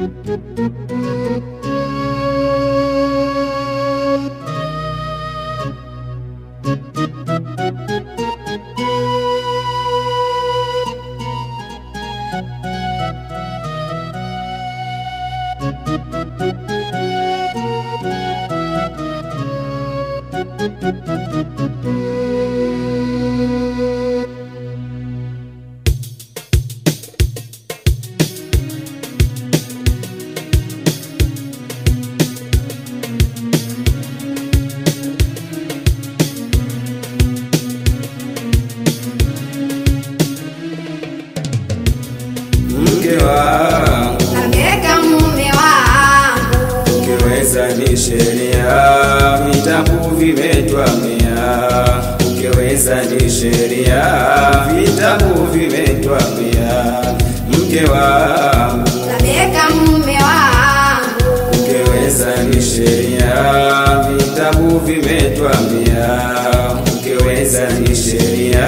Mke wangu Ameka mume wangu ukiweza ni sheria, vitabu vimetwambia. Ukiweza ni sheria, vitabu vimetwambia. Mke wangu Ameka mume wangu ukiweza ni sheria, vitabu vimetwambia. Ukiweza ni sheria,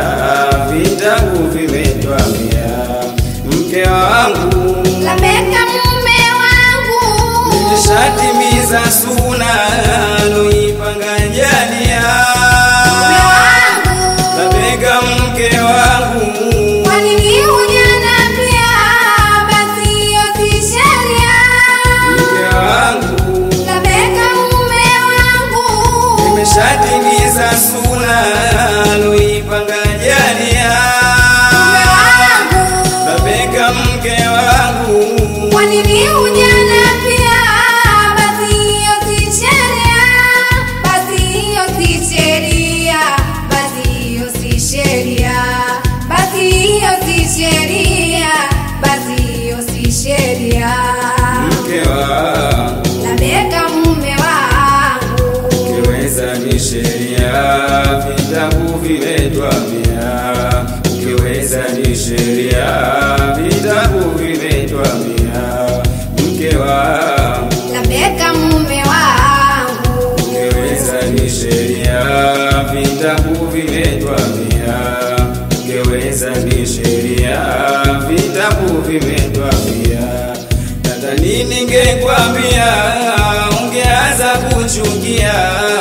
vitabu vimetwambia. Mke wangu Ameka mume wangu Nishatimiza suna loipanga jalia Mume wangu Nabega mke wangu Kwa nini hujaniambia basi hiyo si sheria Mke wangu Ameka mume wangu Nimeshatimiza suna loipanga jalia Mume wangu Nabega mke wangu Kwa nini hujaniambia basi hiyo si sheria Basi hiyo si sheria Basi hiyo si sheria Basi hiyo si sheria Basi hiyo si sheria Mke wangu Labeka mume wangu Ukiweza ni sheria, vitabu vimetwambia. Ukiweza ni sheria, vitabu vimetwambia. Mke wangu, Labeka mume wangu ukiweza ni sheria, vitabu vimetwambia. Ukiweza ni sheria, vitabu vimetwambia. Nadhani ningekwambia ungeanza kuchukia,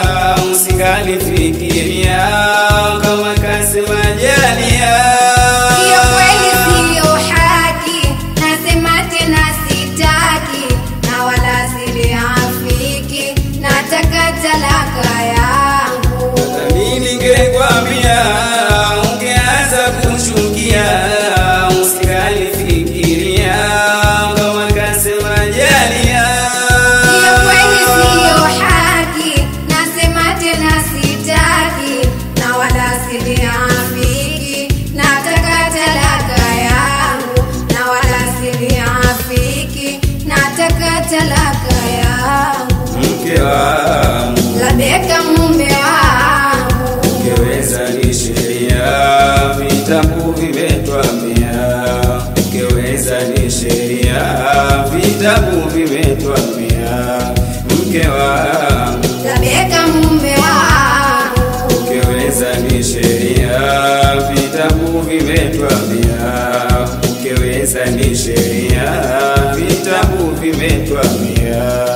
usingalifikiria kama kasema jalia. Hiyo kweli siyo haki, nasema tena sitaki, na wala siliafiki, nataka talaka yangu. Nadhani ningekwambia ungeanza kuchukia, usingalifikiria kama kasema jalia. Hiyo kweli siyo haki, nasema tena sitaki, na wala siliafiki, nataka talaka yangu, na wala siliafiki, nataka talaka yangu. Mke wangu Labeka mume wangu Ukiweza ni sheria, vitabu vimetwambia. Ukiweza ni sheria, vitabu vimetwambia. Mke wangu, Labeka mume wangu ukiweza ni sheria, vitabu vimetwambia. Ukiweza ni sheria, vitabu vimetwambia.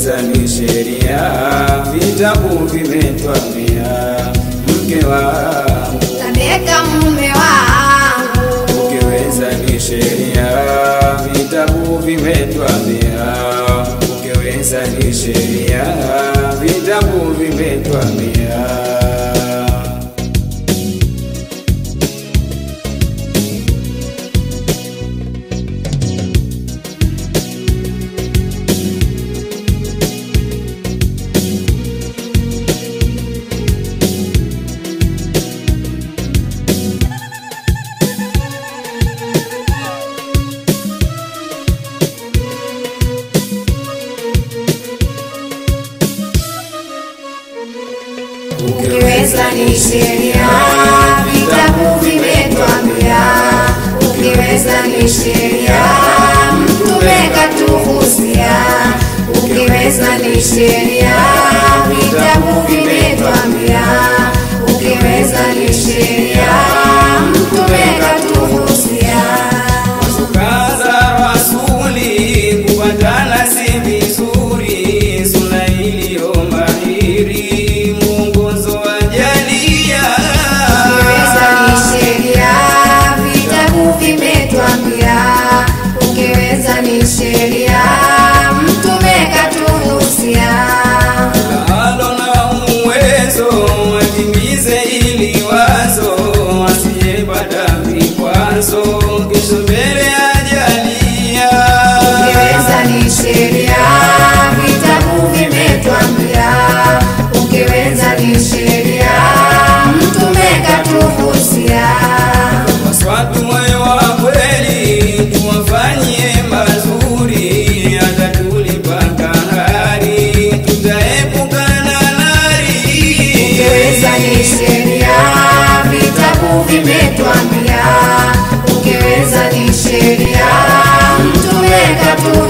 ukiweza ni sheria, vitabu vimetwambia. Mke wangu Tabeka mume wangu ukiweza ni sheria, vitabu vimetwambia. Ukiweza ni sheria, vitabu vimetwambia. Ukiweza ni sheria, vitabu vimetwambia. Ukiweza ni sheria, mtume katuhusia. Ukiweza ni sheria, vitabu vimetwambia. Ukiweza ni sheria, mtume katuhusia. Kaza rasuli kupatana si vizuri, suna iliyo mahiri, mwongozo wa jalia. Ukiweza ni sheria, vitabu vimetwambia. Ukiweza ni sheria, mtume katuhusia. Alo na uwezo watimize ili wazo, asiyepata vikwazo, kesho mbele ajalia. Ukiweza ni sheria, vitabu vimetwambia. Ukiweza ni sheria, mtume katuhusia. Waswatu moyo wa kweli tuwafanyie mazuri, hata tulipa kahari tutaepukana nari. Ukiweza ni sheria, vitabu vimetwambia. Ukiweza ni sheria, mtume katuhusia.